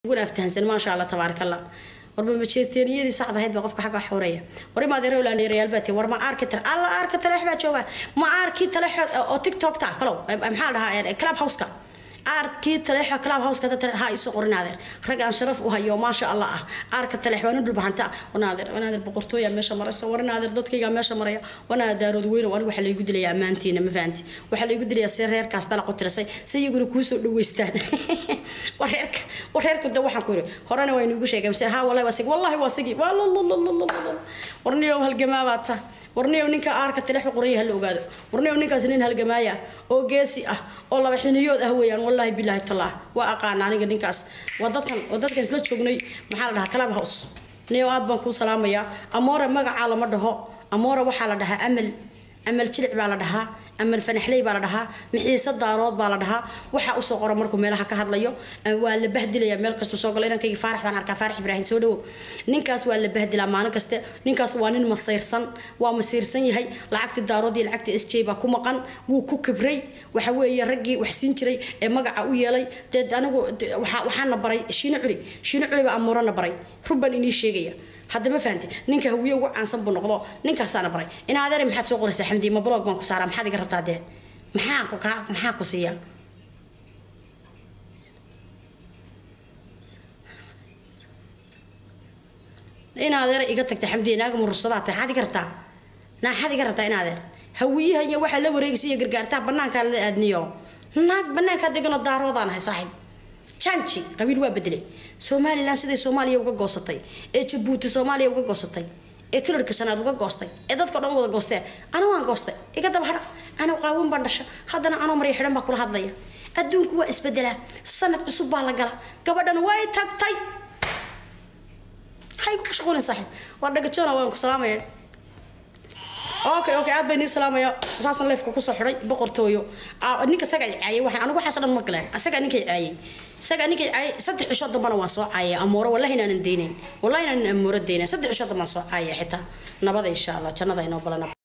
uguna aftahansan maasha allah tabaaraka allah warba majeerteeniyadii saxda ahayd baa qofka xagga xoreeya war imaad rowlandheerayaal baa tii war ma arki tale alla arka taleex baa jooga ma arki taleexood oo tiktokta kalow maxaa dhahaa club houseka aarkii taleexa club houseka ha isu qorinaadeer rag aan sharaf u hayo maasha allah ah aarka taleex waa nin dhulbahanta wanaadeer wanaadeer boqortooya meesha maraysa warinaadeer dadkayga meesha maraya wanaa daarood weyno anigu waxaa laygu dilayaa ammaantiina ma fahanti waxaa laygu dilayaa see reerkaas dalaqu tirisay si iyaguna kuusoo dhaweystaan wareerka wareerku de waxaan ku yiri horena waa inugu sheegay mise ha wallahi waa sigi wallahi waa sigi waa warniyow halgamaabaad ta warniyow ninka aarka taleexu qoranya hala ogaado warniyow ninkaas nin halgamaaya oo geesi ah oo laba xiniyood ah weeyaan wallaahi bilaahi tallaah waa aqaana aniga ninkaas waa dadkan waa dadkan isla joognay maxaa la dhahaa club house niyow aad baan kuu salaamayaa amoora magacaa lama dhaho amoora waxaa la dhahaa amal amal jilic baa la dhahaa amal fanaxley baa la dhahaa mixiise daarood baa la dhahaa waxaa usoo qora markuu meelaha ka hadlayo waa la bahdilaya meel kastuu soo galo inankaygi faarax baan arkaa faarax ibraahim soo dhawo ninkaas waa la bahdilaa maalin kaste ninkaas waa nin masiirsan waa masiirsan yahay lacagtii daarood iyo lacagtii s j baa ku maqan wuu ku kibray waxa weeye raggii wax siin jiray ee magaca u yeelay dee anigu waxaana baray shiino culi shiino culi baa amuurana baray run baan inii sheegaya hadda ma fahanti ninka hawiye ugu caansan buu noqdo ninkaasaana baray in adeer maxaad soo qoraysaa xamdi ma blog baan ku saaraa maxaad iga rabtaa dee maxaa ku kaa maxaa ku siiya in adeer iga tagta xamdi naaga murursadaa tahay maxaad iga rabtaa naaxaad iga rabtaa in adeer hawiyaha iyo waxaa la wareegaysa iyo gargaartaa banaankaa la aadniyo naag banaankaa deganoo daaroodaan ahay saaxiib janji qabiil waa bedelay somalilan siday soomaaliya uga goosatay ee jabuuti soomaaliya uga goosatay ee kalarka shanaad uga goostay ee dadka dhan wada goosteen ana waan goostay iga daba hadha ana qaawin baan dhasha haddana anoo marya xidhan baa kula hadlaya adduunku waa isbedelaa sanad cusub baa la gala gabadhan way tagtay hay ku mashquulin saaxiib waa dhagajoona waan ku salaamaya okay okay aad bay nii salaamaya saasan leefka kusoo xidhay boqortooyo ninka isaga ay caayay waxaan anigu waxaas dhan ma galeen isaga ninkay caayay isaga ninkay caayay saddex cisho dambana waan soo caayay amooro wallahi inaanan deynayn wallahi inaanan amooro deynayn saddex cisho dambaan soo caayay xitaa nabada insha allah jannada inoo balana